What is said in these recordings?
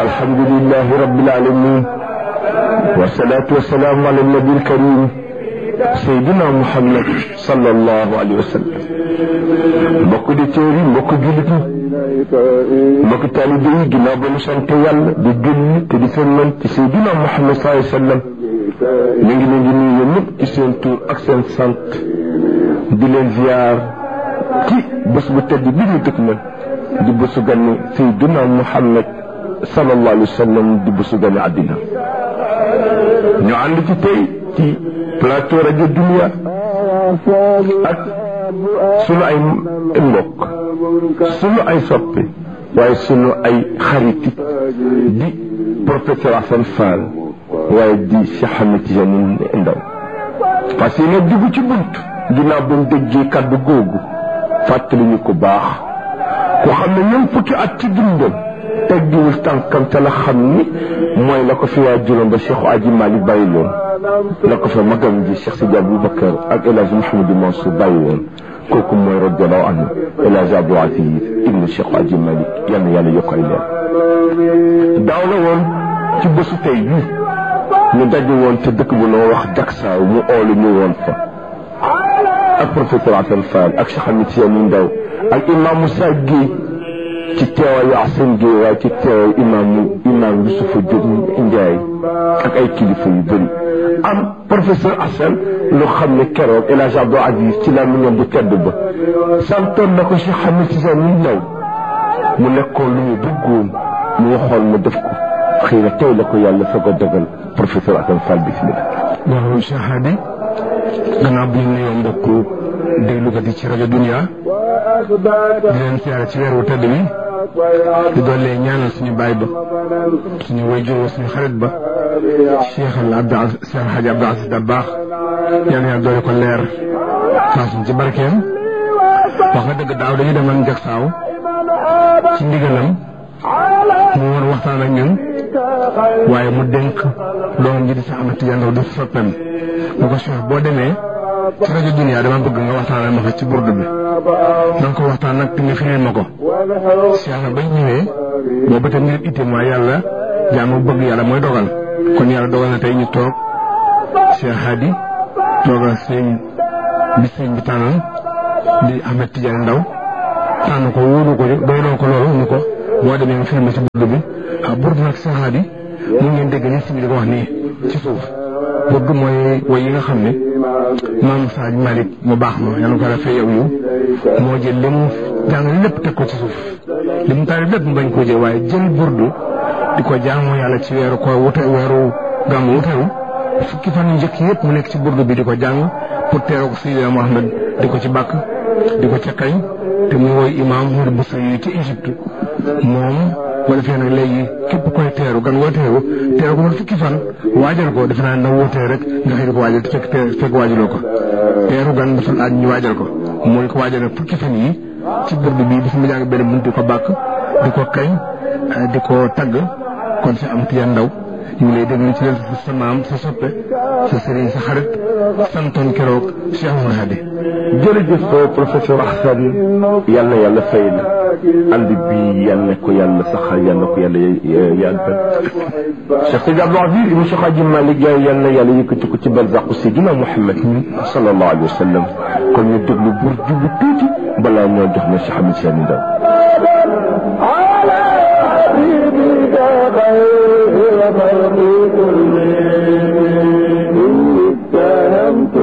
الحمد لله رب العالمين والصلاة والسلام على النبي الكريم سيدنا محمد صلى الله عليه وسلم mbokk di téeri mbokk jullit ñi mbokk taalibe yi ginnaaw ba ñu sant yàlla di julli te di sëlmal ci Seydina Muhammad sallallahu alayhi wa sallam ñu ngi leen di nuyu ñëpp ci seen tur ak seen sant di leen ziar ci bés bu tedd bi ñu dëkk na di bésu gane Seydina Muhammad sallallahu alayhi wa sallam di bésu gane àddina ñu ànd ci tey ci plateau rajo Dunia ak sunu ay mbokk sunu ay soppe waaye sunu ay xarit di professeur Assane Fall waaye di Cheikh Ahmed Tidiane Ndaw parce que nag dugg ci bunt ginnaaw ba mu déggee kàddu googu fàttali ñu ko baax ku xam ne ñoom fukki at ci dundam teggiwul tànkam te la xam ni mooy la ko fi waa juróom ba Cheikh Aji Malick bàyyi loon la ko fa magam ji Cheikh Sidi Aboubacar ak El Hadj Mouhamadou Mansour bàyyi woon kooku mooy radiallahu anhu El Hadj Abdou Aziz ibnu Cheikh Aji Malick yal na yàlla yokk ay leer daaw la woon ci bésu tey bii ñu daje woon te dëkk bu noo wax Daksaaw mu oolu ñu woon fa ak professeur Assane Fall ak Cheikh Ahmed Tidiane Ndaw ak imam Moussa Guèye ci teewaayu Assane Guèye waaye ci teewaayu imaamu imaam Yusufa Diop Ndiaye ak ay kilifa yu bëri am professeur Assane lu xam ne keroog El Hadj Abdou Aziz ci la mu bu tedd ba santoon na ko Cheikh Ahmed Tidiane Ndaw mu nekkoon lu mu bëggoon mu waxoon mu def ko xëy na tey la ko yàlla soog a dogal professeur Assane Fall bismillah waaw Cheikh Hadi gannaaw bi ñu nuyoo mbokku déglukat yi ci rajo Dunia di leen siyaare ci weer wu tedd bi di doole ñaanal suñu baay ba suñu wayjur wa suñu xarit ba Cheikh al Abdou Aziz Cheikh Hadji Abdou Aziz Dabakh yal na yàlla doole ko leer taasuñ ci barkeem wax nga dëgg daaw dañu demoon Jaksaaw ci ndigalam mu woon waxtaan ak ñun waaye mu dénk doomam ji di Cheikh Ahmed Tidiane Ndaw di soppeem mu ko Cheikh boo demee ci rajo Dunia dama bëgg nga waxtaanal ma fa ci burdu bi na nga ko waxtaan nag te nga firil ma ko Cheikh na bañ ñëwee boobu te ngir itam waaye yàlla jaamu bëgg yàlla mooy dogal kon yàlla dogal na tey ñu toog Cheikh Hadi toogal sëñ bi sëñ bi tànnal di Ahmed Tidiane Ndaw tànn ko wóolu ko doyloo ko loolu ni ko boo demee nga filmé ci burdu bi ah burdu nag Cheikh Hadi mu ngeen dégg ni si bi di ko wax nii ci suuf burdu mooy woy yi nga xam ne maam Saaj Malick mu baax ma yàlla ko rafet yow yu moo jël li mu jàng lépp teg ko ci suuf li mu taal lépp mu bañ koo jël waaye jël burdu di ko jaamoo yàlla ci weeru ko wute weeru gàmmu wuteru fukki fan yu njëkk yëpp mu nekk ci burdu bi di ko jàng pour teeroo ko Seydina Mohamed di ko ci bàkk di ko ca kañ te mu woy imaam Mouride Boussa yi ci Égypte moom bu defee nag léegi képp koy teeru gan woo teeru teeru ko man fukki fan waajal ko defe naa na wootee rek nga xëy di ko waajal te fekk fekk waajaloo ko teeru gan dafa laaj ñu waajal ko mooy ko waajal nag fukki fan yi ci burdu bi dafa mu jàng benn bunt di ko bàkk di ko kañ di ko tagg kon si am Tidiane Ndaw ñu ngi lay déglu ci leen sa maam sa soppe sa sëriñ sa xarit santoon keroog Cheikh Oumar Hadi jërëjëf professeur Assane yal na yàlla fay la ànd bi yal na ko yàlla saxal yal na ko yàlla yàggal Cheikh Sidi Abdou Aziz ibn Cheikh Hadji Malick Yaay yal na yàlla yëkkati ko ci barzaqu Seydina Muhammad sallallahu alayhi wa sallam kon ñu déglu bur jubu tuuti balaa ñoo jox na Cheikh Ahmed Tidiane Ndaw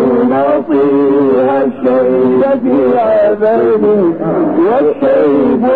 نصيها الشيب في عذابي والشيب